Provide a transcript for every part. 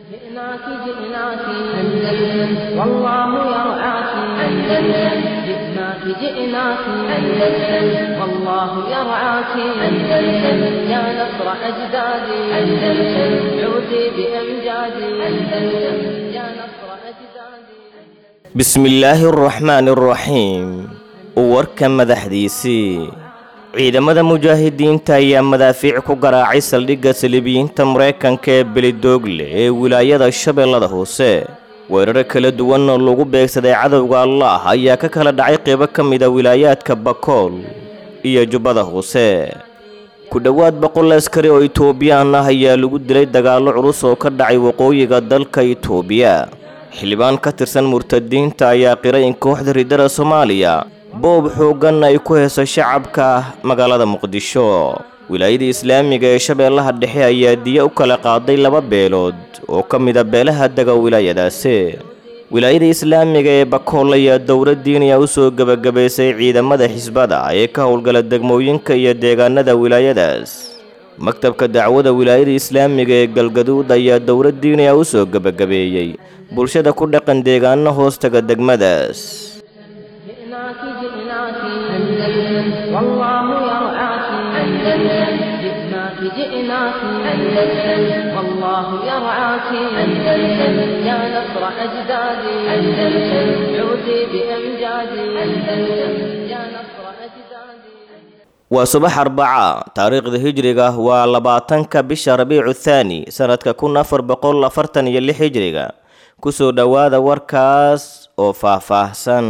جئناك جئناك أندلس والله يرعاك أندلس جئناك جئناك أندلس والله يرعاك أندلس يا نصر أجدادي أندلس عودي بأمجادي أندلس يا نصر أجدادي bismillaahi araxmaani araxiim warka madaxdiisii ciidamada mujaahidiinta ayaa madaafiic ku garaacay saldhigga saliibiyiinta maraykanka ee belidoogle ee wilaayada shabeellada hoose weeraro kala duwan oo lagu beegsaday cadowga allaah ayaa ka kala dhacay qeybo ka mida wilaayaadka bakool iyo jubbada hoose ku dhowaad boqol askari oo itoobiyaan ah ayaa lagu dilay dagaallo culus oo ka dhacay waqooyiga dalka itoobiya xildhibaan ka tirsan murtadiinta ayaa qiray in kooxda riddada soomaaliya boob xooggan ay ku heeso shacabka magaalada muqdisho wilaayada islaamiga ee shabeellaha dhexe ayaa diya u kala qaaday laba beelood oo ka mida beelaha dega wilaayadaasi wilaayada islaamiga ee bakool ayaa dowlad diiniya u soo gebagabaysay ciidamada xisbada ee ka howlgala degmooyinka iyo deegaanada wilaayadaas maktabka dacwada wilaayada islaamiga ee galgaduud ayaa dowlad diiniya u soo gebagabeeyey bulshada ku dhaqan deegaano hoostaga degmadaas جئناك جئناك أندلس والله يرعاك أندلس جئناك جئناك أندلس والله يرعاك أندلس يا نصر أجدادي أندلس عودي بأمجادي أندلس يا نصر أجدادي waa subax arbaca taariikhda hijriga waa labaatanka bisha rabiicu thaani sanadka kun afar boqol afartan iyo lix hijriga kusoo dhowaada warkaas oo faahfaahsan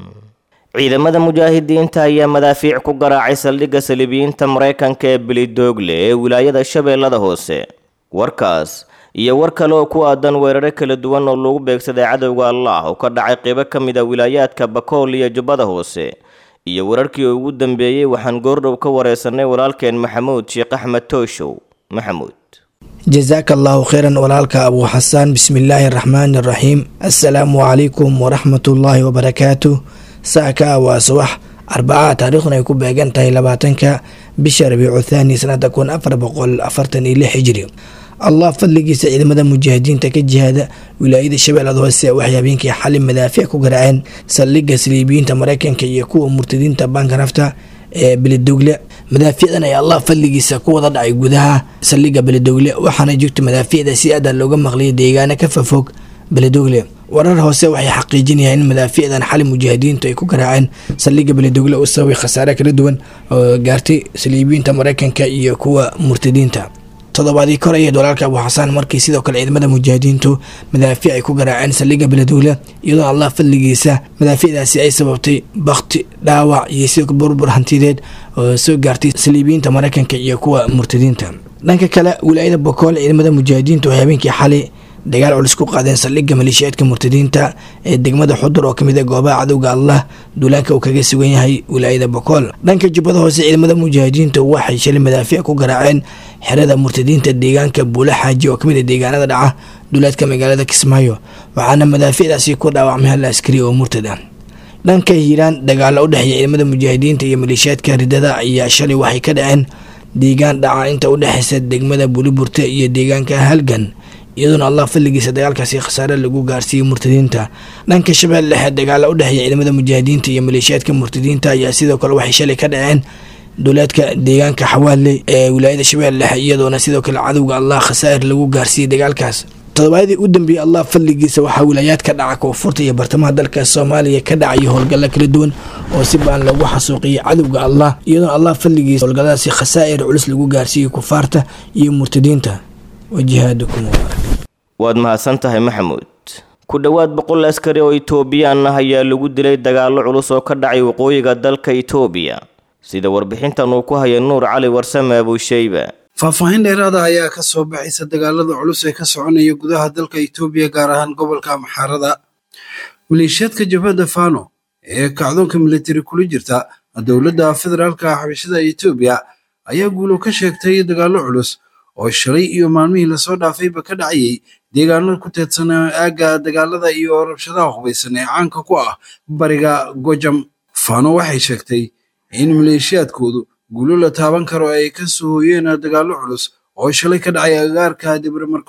ciidamada mujaahidiinta ayaa madaafiic ku garaacay saldhigga saliibiyiinta maraykanka ee belidoogle ee wilaayada shabeellada hoose warkaas iyo war kale oo ku aadan weeraro kala duwan oo lagu beegsaday cadowga allaah oo ka dhacay qeybo ka mid a wilaayaadka bakool iyo jubbada hoose iyo wararkii ugu dambeeyey waxaan goordhow ka wareysanay walaalkeen maxamuud sheekh axmed tooshow maxamuud jasaaka allahu kheyran walaalka abuu xasaan bismillaahi araxmaani araxiim assalaamu calaykum waraxmatullaahi wabarakaatu saaka waa subax arbaca taariikhduna ay ku beegan tahay labaatanka bisha rabiicu thaani sanada kun afar boqol afartan iyo lix hijri allah fadligiisa ciidamada mujaahidiinta ka jihaada wilaayada shabeellada hoose waxay habeenkii xali madaafiic ku garaaceen saldhigga saliibiyiinta maraykanka iyo kuwa murtadiinta baanka nafta ee beledogle madaafiicdan ayaa allah fadligiisa ku wada dhacay gudaha saldhigga beledogle waxaana jirta madaafiicda si aada looga maqliyay deegaano ka fafog beledogle warar hoose waxay xaqiijinayaan in madaafiicdan xali mujaahidiintu ay ku garaaceen saldhigga beledogle u sababay khasaare kala duwan oo gaartay saliibiyiinta maraykanka iyo kuwa murtadiinta toddobaadii kor ayayd walaalka abuu xasaan markii sidoo kale ciidamada mujaahidiintu madaafiic ay ku garaaceen saldhigga beledogle iyadoo allah fadligiisa madaafiicdaasi ay sababtay bakti dhaawac iyo sidoo burbur hantideed oo soo gaartay saliibiyiinta maraykanka iyo kuwa murtadiinta dhanka kale wilaayada bokool ciidamada mujaahidiintu waxay habeenkii xali dagaal culus ku qaadeen saldhigga maleeshiyaadka murtadiinta ee degmada xudur oo kamid a goobaha cadowga allah duulaanka uu kaga sugan yahay wilaayada bokool dhanka jubbada hoose ciidamada mujaahidiinta waxay shalay madaafiic ku garaaceen xerada murtadiinta deegaanka buula xaaji oo kamid a deegaanada dhaca duulaadka magaalada kismaayo waxaana madaafiicdaasi ku dhaawacmay hal askari oo murtad ah dhanka hiiraan dagaalo u dhexeeya ciidamada mujaahidiinta iyo maleeshiyaadka ridada ayaa shalay waxay ka dhaceen deegaan dhaca inta udhexeysa degmada buliburte iyo deegaanka halgan iyadoona allah fadligiisa dagaalkaasi khasaare lagu gaarsiiyey murtadiinta dhanka shabeelle dhexe dagaala u dhexeeya ciidamada mujaahidiinta iyo maleeshiyaadka murtadiinta ayaa sidoo kale waxay shalay ka dhaceen duulaadka deegaanka xawaadle ee wilaayada shabeelle dhexe iyadoona sidoo kale cadowga allah khasaa'ir lagu gaarsiiyey dagaalkaas toddobaadii u dambeeyey allah fadligiisa waxaa wilaayaadka dhaca koonfurta iyo bartamaha dalka soomaaliya ka dhacay howlgalla kala duwan oo si baan loogu xasuuqiyey cadowga allah iyadoona allah fadligiisa howlgalladaasi khasaa'ir culus lagu gaarsiiyey kufaarta iyo murtadiinta wajihaadukum waad mahadsan tahay maxamuud ku dhowaad boqol askari oo itoobiyaan ah ayaa lagu dilay dagaallo culus oo ka dhacay waqooyiga dalka itoobiya sida warbixintan uu ku haya nuur cali warsame abuusheyba faahfaahin dheeraada ayaa ka soo baxaysa dagaalada culus ee ka soconaya gudaha dalka itoobiya gaar ahaan gobolka maxaarada maleeshiyaadka jabhadda fano ee kacdoonka militari kula jirta dowladda federaalka xabashada itoobiya ayaa guulo ka sheegtay dagaallo culus oo shalay iyo maalmihii lasoo dhaafayba ka dhacayay deegaano ku teedsan aagga dagaalada iyo rabshadaha hubaysan ee caanka ku ah bariga gojam fano waxay sheegtay in maleeshiyaadkoodu guulo la taaban karo ay ka soo hooyeen dagaallo culus oo shalay ka dhacay agagaarka debre marcos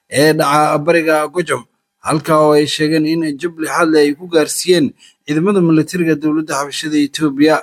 ee dhaca bariga gojom halka oo ay sheegeen in jabli xadle ay ku gaarsiiyeen ciidamada militariga dowladda xabashada etoobiya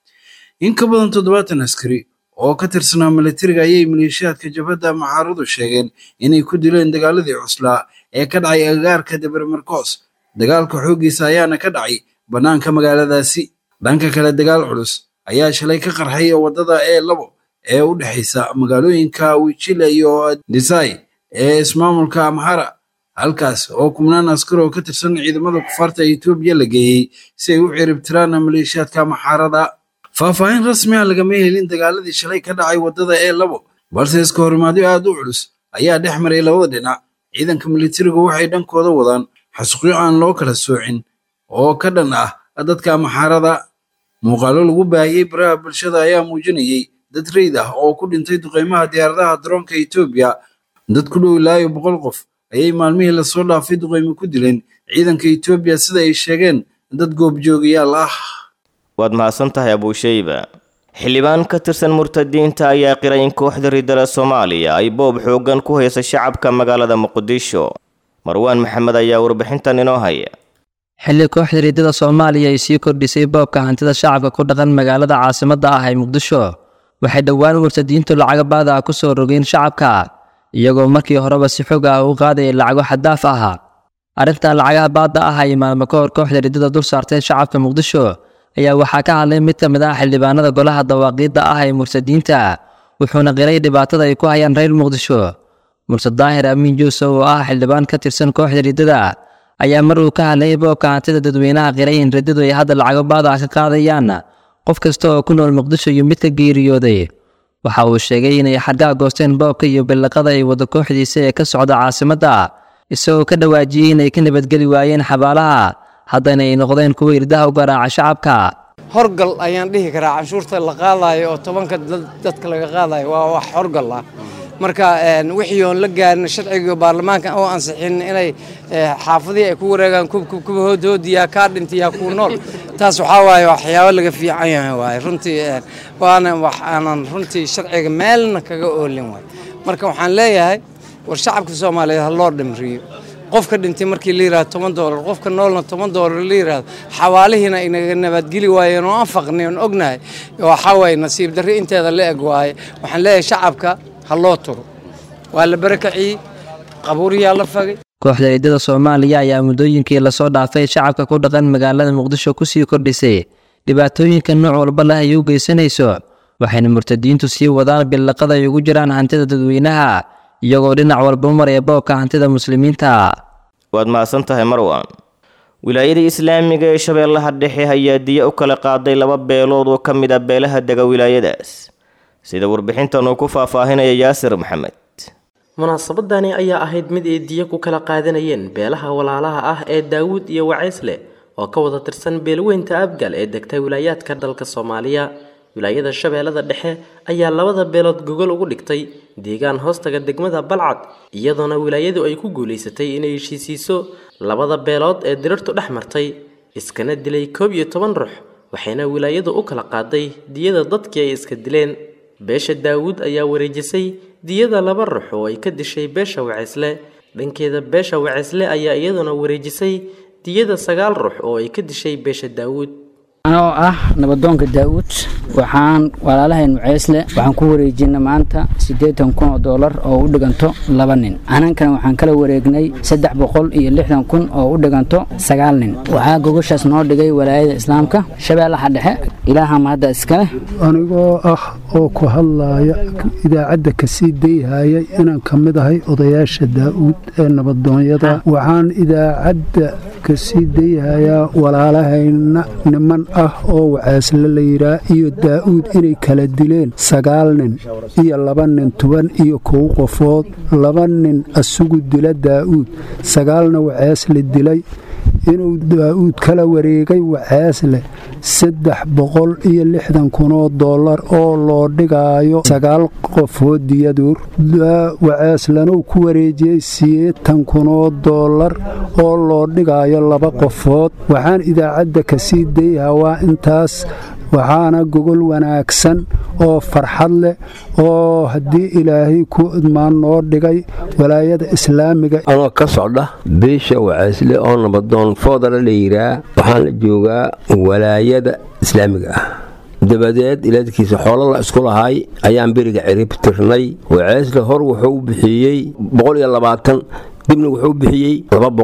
in ka badan toddobaatan askari oo ka tirsanaa militariga ayay maleeshiyaadka jabhadda maxaaradu sheegeen inay ku dileen dagaaladii cuslaa ee ka dhacay agagaarka debermarkos dagaalka xooggiisa ayaana ka dhacay bannaanka magaaladaasi dhanka kale dagaal culus ayaa shalay ka qarxay waddada e labo ee u dhexaysa magaalooyinka wichile iyo desai ee ismaamulka amhara halkaas oo kubnaan askar oo ka tirsan ciidamada kufaarta etoobiya la geeyey si ay u ciribtiraan maleeshiyaadka maxaarada faahfaahin rasmi ah lagama helin dagaaladii shalay ka dhacay waddada e labo balse iska horimaadyo aad u culus ayaa dhex maray labada dhinac ciidanka militarigu waxay dhankooda wadaan xasuuqyo aan loo kala soocin oo ka dhan ah dadka maxaarada muuqaalo lagu baahiyey baraha bulshada ayaa muujinayey dad reyd ah oo ku dhintay duqeymaha diyaaradaha daroonka etoobiya dad ku dhow ilaayo boqol qof ayay maalmihii lasoo dhaafay duqeymo ku dileen ciidanka etoobiya sida ay sheegeen dad goobjoogayaal ah waad mahadsan tahay abuusheyba xildhibaan ka tirsan murtadiinta ayaa qiray in kooxda riddada soomaaliya ay boob xooggan ku haysa shacabka magaalada muqdisho marwaan maxamed ayaa warbixintan inoo haya xilli kooxda riddada soomaaliya ay sii kordhisay boobka hantida shacabka ku dhaqan magaalada caasimadda ah ee muqdisho waxay dhowaan murtadiintu lacago baada ah ku soo rogeen shacabka iyagoo markii horeba si xog ah u qaadaya lacago xaddaaf ah arrintan lacagaha baadda ah ay maalmo ka hor kooxda riddada dul saartay shacabka muqdisho ayaa waxaa ka hadlay mid ka mid ah xildhibaanada golaha dawaaqiidda ah ee murtadiinta wuxuuna qiray dhibaatada ay ku hayaan reer muqdisho mursad daahir amiin juuse oo ah xildhibaan ka tirsan kooxda riddada ayaa mar uu ka hadlayay boobka hantida dadweynaha qiray in riddadu ay hadda lacago baada ah ka qaadayaan qof kasta oo ku nool muqdisho iyo mid ka geeriyooday waxa uu sheegay inay xadgaa goosteen boobka iyo billaqada ay wada kooxdiisa ee ka socda caasimadda isagoo ka dhawaajiyey inay ka nabadgeli waayeen xabaalaha haddana ay noqdeen kuwa irdaha u garaaca shacabka horgal ayaan dhihi karaa canshuurta la qaadayo oo tobanka dadka laga qaadayo waa wax horgal ah marka wixii oon la gaarin sharciga baarlamaanka oo ansixin inay xaafadihii ay ku wareegaan kuwa hoodhoodiyaa kaa dhintayaa kuwa nool taas waxaa waaye waxyaabo laga fiican yahay waaye runtii waana wax aanan runtii sharciga meelna kaga oolin waay marka waxaan leeyahay war shacabka soomaaliyeed ha loo dhimriyo qofka dhintay markii la yirahdo toban doolar qofka noolna toban doolar la yirahdo xawaalihiina inaga nabadgeli waayeen oo aan faqnay oon ognahay waxaa waaye nasiib darri inteeda la eg waaye waxaan leeyahay shacabka ha loo turo waa la barakaciyey qabuuriyaa la fagay kooxda ciidada soomaaliya ayaa muddooyinkii lasoo dhaafay shacabka ku dhaqan magaalada muqdisho kusii kordhisay dhibaatooyinka nooc walba leh ay u geysanayso waxayna murtadiintu sii wadaan billaqada ay ugu jiraan hantida dadweynaha iyagoo dhinac walba u maraya boobka hantida muslimiinta waad mahadsan tahay marwan wilaayada islaamiga ee shabeellaha dhexe ayaa diya u kala qaaday laba beelood oo ka mid a beelaha dega wilaayadaas sida warbixintan uu ku faahfaahinaya yaasir maxamed munaasabadani ayaa ahayd mid ay diya ku kala qaadanayeen beelaha walaalaha ah ee daawuud iyo wacaysle oo ka wada tirsan beelweynta abgal ee degta wilaayaadka dalka soomaaliya wilaayada shabeellada dhexe ayaa labada beelood gogol ugu dhigtay deegaan hoostaga degmada balcad iyadoona wilaayadu ay ku guulaysatay inay heshiisiiso labada beelood ee dirirtu dhex martay iskana dilay koob iyo toban ruux waxayna wilaayadu u kala qaaday diyada dadkii ay iska dileen beesha daawuud ayaa wareejisay diyada laba ruux oo ay ka dishay beesha waceysle dhankeeda beesha waceysle ayaa iyaduna wareejisay diyada sagaal ruux oo ay ka dishay beesha daawuud anoo ah nabadoonka daa'uud waxaan walaalahayn muceysle waxaan ku wareejina maanta siddeetan kun oo doolar oo u dhiganto laba nin anankana waxaan kala wareegnay saddex boqol iyo lixdan kun oo u dhiganto sagaal nin waxaa gogoshaas noo dhigay walaayada islaamka shabeellaha dhexe ilaaha mahadda iskale anigoo ah oo ku hadlaaya idaacadda kasii dayhaya inaan ka mid ahay odayaasha daa'uud ee nabadoonyada waxaan idaacadda kasii dayhayaa walaalahayna niman ah oo waceesle la yidhaa iyo daa'uud inay kala dileen sagaal nin iyo laba nin toban iyo kow qofood laba nin asugu dila daa'uud sagaalna waceesle dilay inuu daa'uud kala wareegay waceesle saddex boqol iyo lixdan kunoo dollar oo loo dhigaayo sagaal qofood diyaduur waceeslanuu ku wareejiyey sideetan kunoo dollar oo loo dhigaayo laba qofood waxaan idaacadda kasii dayha waa intaas waxaana gogol wanaagsan oo farxad leh oo haddii ilaahay ku idmaan noo dhigay walaayada islaamiga anoo ka socda beesha wacaysle oo nabadoon foodala la yiraa waxaan la joogaa walaayada islaamiga ah dabadeed ilaadkiisa xoolo la isku lahay ayaan beriga cirib tirnay wacaysle hor wuxuu u bixiyey dibna wuxuu bixiyey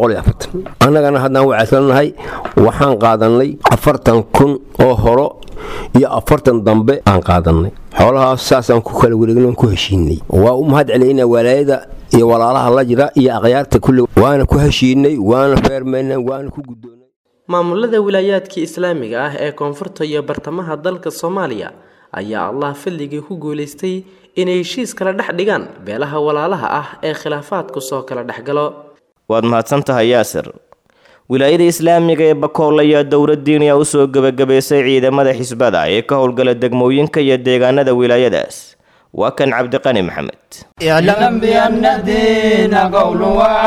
annagana haddaan wacayslanahay waxaan qaadannay afartan kun oo horo iyo afartan dambe aan qaadannay xoolahaas saasaan ku kala wareegnan ku heshiinay waa u mahad celinaa walaayada iyo walaalaha la jira iyo akhyaarta kulli waana ku heshiinay waana feermaynay waana ku guddoonay maamulada wilaayaadkii islaamiga ah ee koonfurta iyo bartamaha dalka soomaaliya ayaa allah fadligii ku guulaystay inay heshiis kala dhex dhigaan beelaha walaalaha ah ee khilaafaadku soo kala dhexgalo waad mahadsan tahay yaasir wilaayada islaamiga ee bakool ayaa dowladdiiniya u soo gebagabaysay ciidamada xisbada ee ka howlgala degmooyinka iyo deegaanada wilaayadaas waa kan cabdiqani maxamed اعلم بأن الدين قول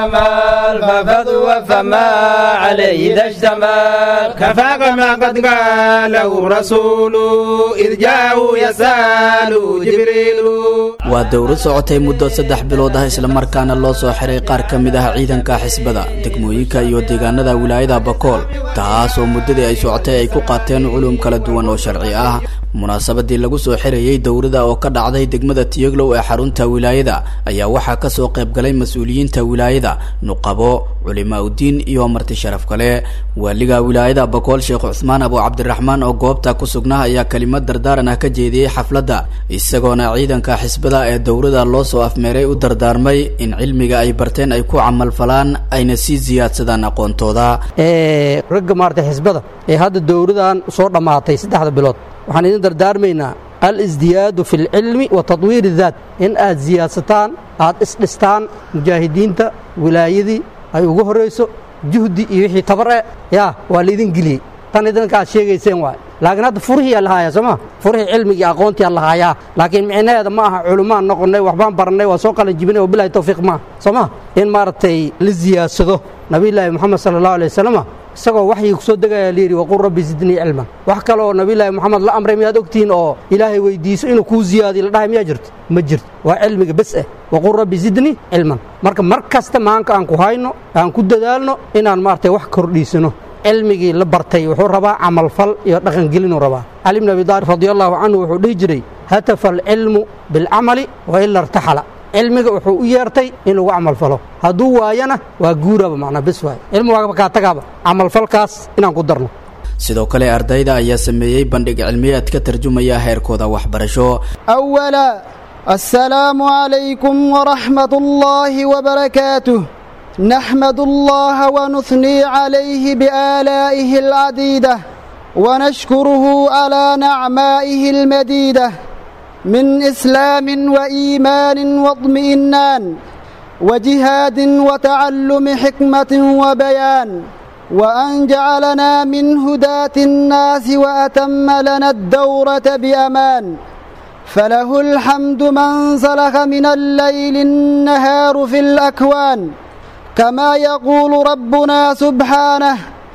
وعمل ففضوا فما عليه إذا اشتمل كفاك ما قد قاله رسول إذ جاءه يسأل جبريل waa dowlad socotay muddo saddex bilood ah islamarkaana loo soo xiray qaar ka mid ah ciidanka xisbada degmooyinka iyo deegaanada wilaayada bakool taas oo muddadii ay socotay ay ku qaateen culum kala duwan oo sharci ah munaasabadii lagu soo xirayey dowladda oo ka dhacday degmada tiyoglow ee xarunta wilaayada ayaa waxaa ka soo qaybgalay mas-uuliyiinta wilaayada nuqabo culimaa udiin iyo marti sharaf kale waaliga wilaayada bakool sheekh cusmaan abu cabdiraxmaan oo goobta ku sugnaa ayaa kelimad dardaaran ah ka jeediyey xafladda isagoona ciidanka xisbada ee dowladda loo soo afmeeray u dardaarmay in cilmiga ay barteen ay ku camalfalaan ayna sii siyaadsadaan aqoontooda ragga maarata xisbada ee hadda dowladan soo dhammaatay saddexda bilood waxaan idin dardaarmaynaa al-isdiyaadu fi lcilmi wa tadwiir daat in aad siyaadsataan aad isdhistaan mujaahidiinta wilaayadii ay ugu horrayso juhdi iyo wixii tabar e yaa waa laydin geliyey tan idinka aad sheegayseen waay laakiin hadda furihii aa lahaaya sooma furihii cilmigii aqoontii aa lahaayaa laakiin micnaheeda ma aha culumaan noqonnay waxbaan barannay waa soo qalin jibinay oo bilahi tawfiiq maaha sooma in maaragtay la siyaadsado nabiyullaahi moxamed sala allahu alay wasalama isagoo waxyii ku soo degaya layidhi waqul rabbi zidnii cilman wax kale oo nabiyullaahi moxamed la amray miyaad ogtihiin oo ilaahay weydiiso inuu kuu ziyaadiyo la dhahay miyaa jirto ma jirto waa cilmiga bes ah waqul rabbi zidnii cilman marka mar kasta maanka aan ku hayno aan ku dadaalno inaan maaragtay wax kordhiisano cilmigii la bartay wuxuu rabaa camalfal iyo dhaqangelinuu rabaa cali bn abi daalib radi allahu canhu wuxuu dhihi jiray hatafa alcilmu bilcamali wa ila irtaxala cilmiga wuxuu u yeertay in lagu camalfalo hadduu waayana waa guuraba macnaa bis waay cilmi waa kaa tagaaba camalfalkaas inaan ku darno sidoo kale ardayda ayaa sameeyey bandhig cilmiyeed ka tarjumaya heerkooda waxbarasho أولا السلام عليكم ورحمة الله وبركاته نحمد الله ونثني عليه بآلائه العديدة ونشكره على نعمائه المديدة من إسلام وإيمان واطمئنان وجهاد وتعلم حكمة وبيان وأن جعلنا من هداة الناس وأتم لنا الدورة بأمان فله الحمد من سلخ من الليل النهار في الأكوان كما يقول ربنا سبحانه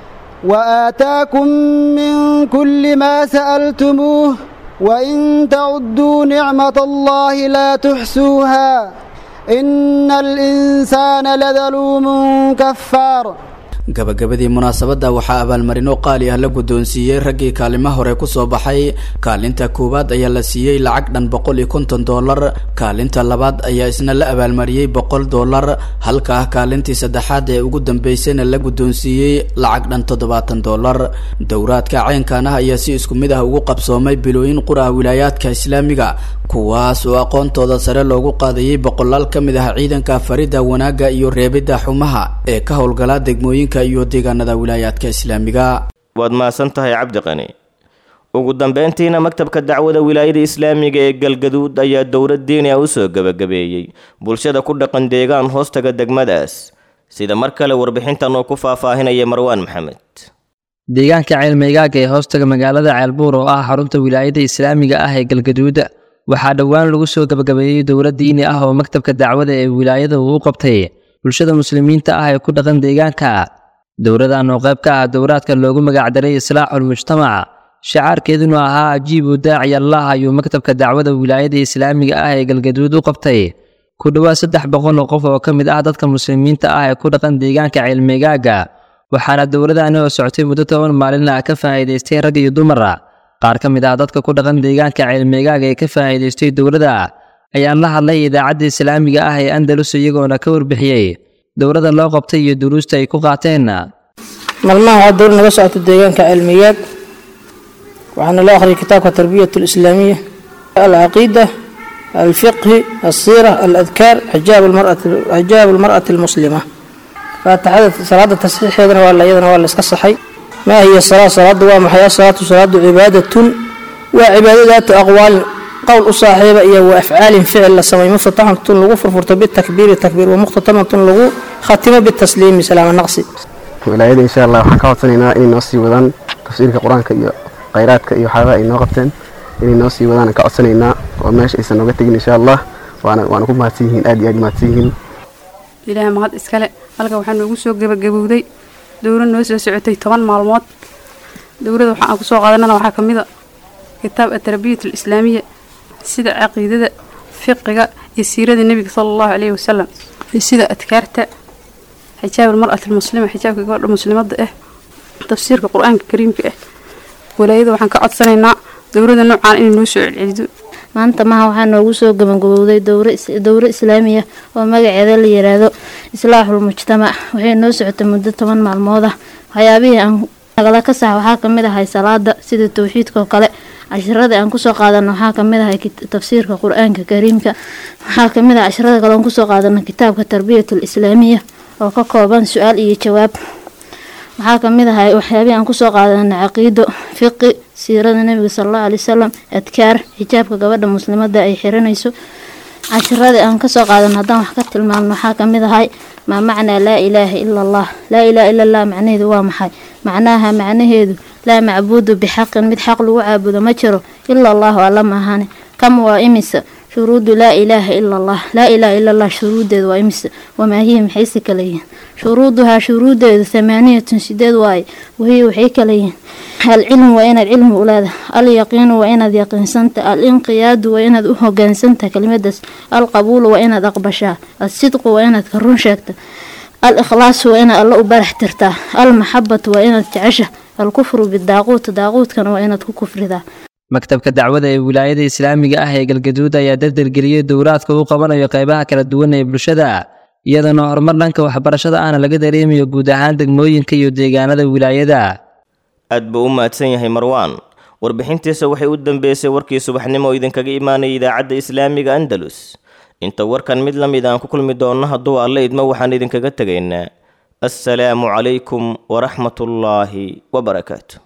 وآتاكم من كل ما سألتموه وإن تعدوا نعمة الله لا تحسوها إن الإنسان لذلوم كفار gabagabadii munaasabadda waxaa abaalmarino qaali ah la guddoonsiiyey raggii kaalimo hore ku soo baxay kaalinta koowaad ayaa la siiyey lacag dhan boqol iyo konton dollar kaalinta labaad ayaa isna la abaalmariyey boqol dollar halka ah kaalintii saddexaad ee ugu dambeysayna la guddoonsiiyey lacag dhan toddobaatan dollar dowraadka caynkan ah ayaa si isku mid ah ugu qabsoomay bilooyin qura wilaayaadka islaamiga kuwaas oo aqoontooda sare loogu qaadayey boqolaal ka mid ah ciidanka farida wanaagga iyo reebidda xumaha ee ka howlgala degmooyinka iyo deegaanada wilaayaadka islaamiga waad mahadsan tahay cabdiqani ugu dambeyntiina maktabka dacwada wilaayada islaamiga ee galgaduud ayaa dowlad diiniya u soo gebagabeeyey bulshada ku dhaqan deegaan hoostaga degmadaas sida mar kale warbixintan oo ku faahfaahinaya marwaan maxamed deegaanka ceelmeygaaga ee hoostaga magaalada ceelbuur oo ah xarunta wilaayada islaamiga ah ee galgaduud waxaa dhowaan lagu soo gebagabeeyey dowlad diini ah oo maktabka dacwada ee wilaayada uu u qabtay bulshada muslimiinta ah ee ku dhaqan deegaanka dowladan oo qayb ka ah dowraadka loogu magacdaray islaaxul mujtamac shacaarkeeduna ahaa ajiibu daaci allah ayuu maktabka dacwada wilaayada islaamiga ah ee galgaduud u qabtay ku dhowaad saddex boqol oo qof oo ka mid ah dadka muslimiinta ah ee ku dhaqan deegaanka ceelmeegaaga waxaana dowladani oo socotay muddo toban maalin ah ka faa'iidaystay rag iyo dumara qaar ka mid ah dadka ku dhaqan deegaanka ceelmeegaaga ee ka faa'iidaystay dowladda ayaan la hadlay idaacadda islaamiga ah ee andalus iyagoona ka warbixiyey dowladda loo qabtay iyo duruusta ay ku qaateen maalmaha waxaa dowlad naga socota deegaanka cilmiyaad waxaana loo akhriyay kitaabka tarbiyat alislaamiya alcaqiida alfiqhi alsiira aladkaar xijaab almar'ati almuslima faatixada salaada tasxiixeedana waa iyadana waa la iska saxay maa hiya salaa salaadu waa maxay asalaatu salaadu cibaadatun waa cibaado daatu aqwaalin qowl u saaxiiba iyo wa afcaalin ficil la samay muftataxatun lagu furfurto bitakbiiri takbiir wa muhtatamatun lagu khatimo bitasliimi salaama naqsi wilaayada insha allah waxaan ka codsanaynaa inay noo sii wadaan tafsiirka qur-aanka iyo khayraadka iyo waxyaabaha ay noo qabteen inay noo sii wadaan ka codsanaynaa oo meesha aysan nooga tegin insha allah waana waana ku mahadsan yihiin aad iyo aad mahadsan yihiin ilaahay mahad iskale halka waxaa noogu soo gebagabowday dowlad noo soo socotay toban maalmood dowladda waxa aan kusoo qaadanana waxaa ka mid a kitaab atarbiyat alislaamiya sida caqiidada fiqiga iyo siirada nebiga sala allahu caleyhi wasalam iyo sida adkaarta xijaab almar'ati almuslima xijaabka gabadha muslimadda ah tafsiirka qur-aanka kariimka ah walaayada waxaan ka codsanaynaa dowladda noocaan inay noo soo celcelido maanta maha waxaa noogu soo gabagabowday dowro islaamiya oo magaceeda la yiraahdo islaaxul mujtamac waxay noo socotay muddo toban maalmood ah waxyaabihii aan nagala ka sax waxaa kamid ahay salaada sida towxiidka oo kale cashiradii aan kusoo qaadano waxaa kamid ahay tafsiirka qur-aanka kariimka waxaa kamid ah casharada kale aan kusoo qaadano kitaabka tarbiyatul islaamiya oo ka kooban su-aal iyo jawaab waxaa kamid ahay waxyaabihii aan kusoo qaadano caqiido fiqi siirada nebiga salallahu alay wasalam adkaar xijaabka gabadha muslimada ay xiranayso cashiradii aan kasoo qaadano haddaan wax ka tilmaamno waxaa kamid ahay maa macnaa laa ilaaha ila allah laa ilaha ila allah macnaheedu waa maxay macnaha macnaheedu laa macbuudu bixaqin mid xaq lagu caabudo ma jiro ila allahu alla maahane kam waa imisa shuruudu laa ilaaha ila allah laa ilaha ila allah shuruudeedu waa imisa wamaa hiya maxayse kala yihiin shuruuduhaa shuruudeedu thamaaniyatun sideed waaye wahiya waxay kala yihiin alcilmu waa inaad cilmi u leedahay alyaqiinu waa inaad yaqiinsanta alinqiyaadu waa inaad u hogaansanta kelimadaas alqabuulu waa inaad aqbashaa alsidqu waa inaad ka run sheegta al-ikhlaasu waa inaad alla u barax tirtaa almaxabatu waa inaad jecesha alkufru bidaaquut daaquudkana waa inaad ku kufridaa maktabka dacwada ee wilaayada islaamiga ah ee galgaduud ayaa dardargeliyey dowraadka uu qabanayo qaybaha kala duwan ee bulshada iyadana horumar dhanka waxbarashada ahna laga dareemayo guud ahaan degmooyinka iyo deegaanada wilaayada aad buu u mahadsan yahay marwaan warbixintiisa waxay u dambeysay warkii subaxnimo oo idinkaga imaanayay idaacadda islaamiga andalus inta warkan mid la mid aan ku kulmi doonno hadduu alle idmo waxaan idinkaga tegaynaa assalaamu calaykum waraxmatullaahi wabarakaatu